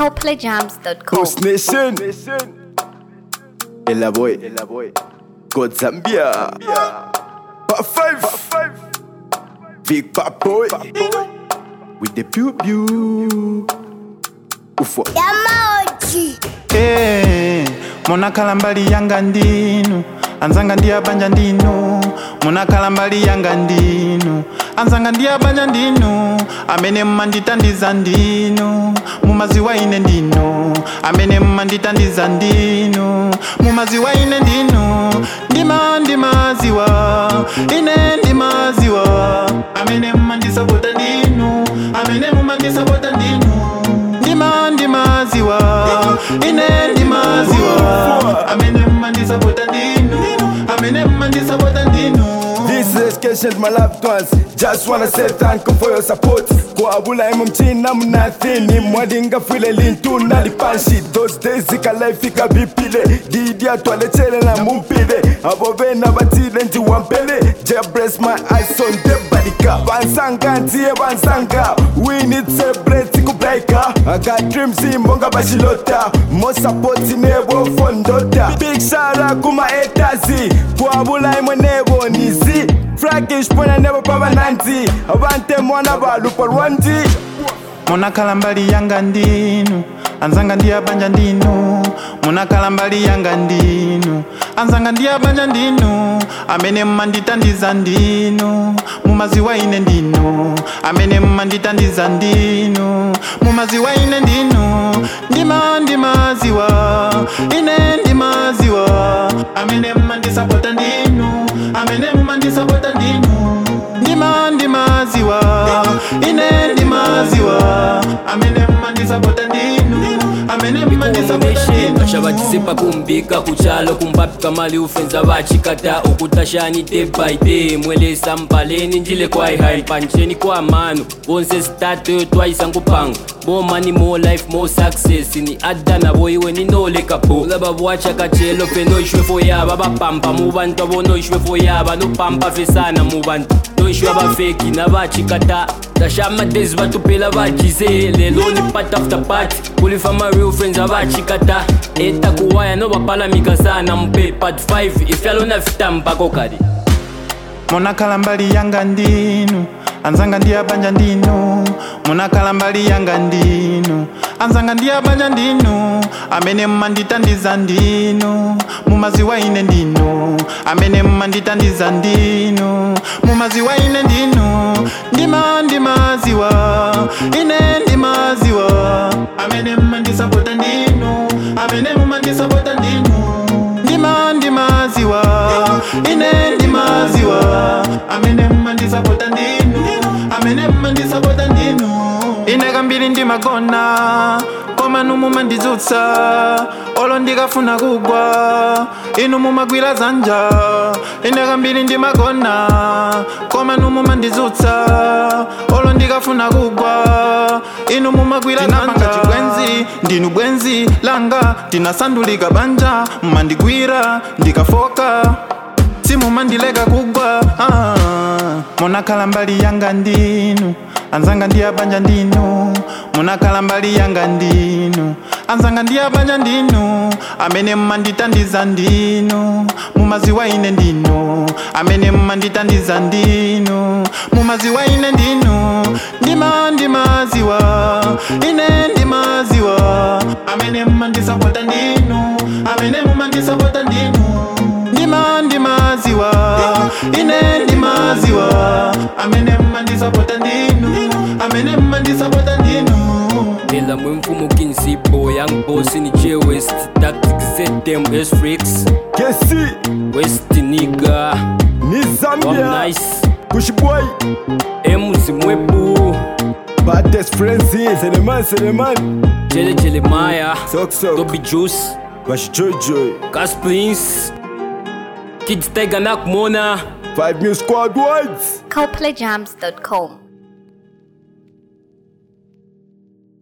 coplayjams.com. Coast Nation. Ella boy. God Zambia. Part five. Big Pop Boy. With the pew pew. Ufo. Eh, munakhala mbali yanga ndinu anzanga ndi abanja ndinu munakhala mbali yanga ndinu anzanga ndi abanja ndinu amene mmanditandiza ndinu mumaziwa ine ndinu amene mmanditandiza ndinu mumaziwa ine ndinu ndima ndimaziwa ine ndimaziwa amene mmandisapota ndinu amene mumandisapota ndinu ndima ndimaziwa ine ndimaziwa amene mmandisapota ndinu amene mmandisapota ndinu This is Keshet, my loved ones. Just wanna say thank you for your support. Kuabula imu mchina mnathini mwadinga file lintu nalipanshi Those days ikalifika bipile Didi atwaletele na mumpile Abo bena batile nji wampele Just bless my eyes on the badika Bansanga ntiye bansanga We need celebrate kublaika I got dreams imbonga bashilota More support nebo fondota Big shout out kuma etazi Kuabula imwe nebo nizi Frakish pona nebo paba nanti Abante mwana balupa rwanji munakhala mbali yanga ndinu anzanga ndi abanja ndinu munakhala mbali yanga ndinu anzanga ndi abanja ndinu amene mmanditandiza ndinu mumaziwa ine ndinu amene mmanditandiza ndinu mumaziwa ine ndinu ndima ndimaziwa ine ndimaziwa amene mmandisapota ndinu amene mmandisapota ndinu ndima ndimaziwa ine ndimaziwa amene mmandisapota ndinu amene mmandisapota ndinu kashavatisepa kumbika kuchalo kumbapika mali ufenza vachikata ukutashani day by day mwelesa mpaleni njile kwaihai pancheni kwa manu vonse statu twaisa ngupanga more money more life more success ni adana voiwe ninoleka po lava voacha kachelo pe noishwe foyava vapampa mu vantu avo noishwe foyava nopampa fesana mu vantu noishwe vafeki na vachikata tashamadezi vatupela vajize lelo ni part after part kulifa ma real friends avachikata eta kuwaya novapalamika sana mpe part 5 ifyalo na fitambako kali munakhala mbali yanga ndinu anzanga ndi abanja ndinu munakhala mbali yanga ndinu anzanga ndi abanja ndinu amene mmanditandiza ndinu mumaziwa ine ndinu amene mmanditandiza ndinu mumaziwa ine ndinu ndima ndimaziwa ine ndimaziwa amene mmandisapota ndinu amene mumandisapota ndinu ndima ndimaziwa ine ndimaziwa amene mmandisapota ndinu amene mmandisapota ndinu ine kambiri ndimagona koma inu mumandizutsa olo ndikafuna kugwa inu mumagwira zanja ine kambiri ndimagona koma inu mumandizutsa olo ndikafuna kugwa inu mumagwira zanja chibwenzi ndinu bwenzi langa tinasandulika banja mmandigwira ndikafoka simumandileka kugwa ah. munakhala mbali yanga ndinu anzanga ndi abanja ndinu munakhala mbali yanga ndinu anzanga ndi abanja ndinu amene mmanditandiza ndinu mumaziwa ine ndinu amene mmanditandiza ndinu mumaziwa ine ndinu ndima ndimaziwa ine ndimaziwa amene mmandisapota ndinu amene mumandisapota ndinu ndima ndimaziwa ine ndimaziwa amene mmandisapota ndinu amene mmandisapota ndinu ela mwemfumo kinsipo young boss ni j west tactics zetem sfrix Kesi. west niga Ni wam Zambia. nice Kushboy. emuzimwebu Baddest friends. Seleman, Seleman. jele jele maya Sok sok. dobi juice Bash joy joy. Gas Prince Kids Tiger Nakumona Five New Squad Whites. coplayjams.com.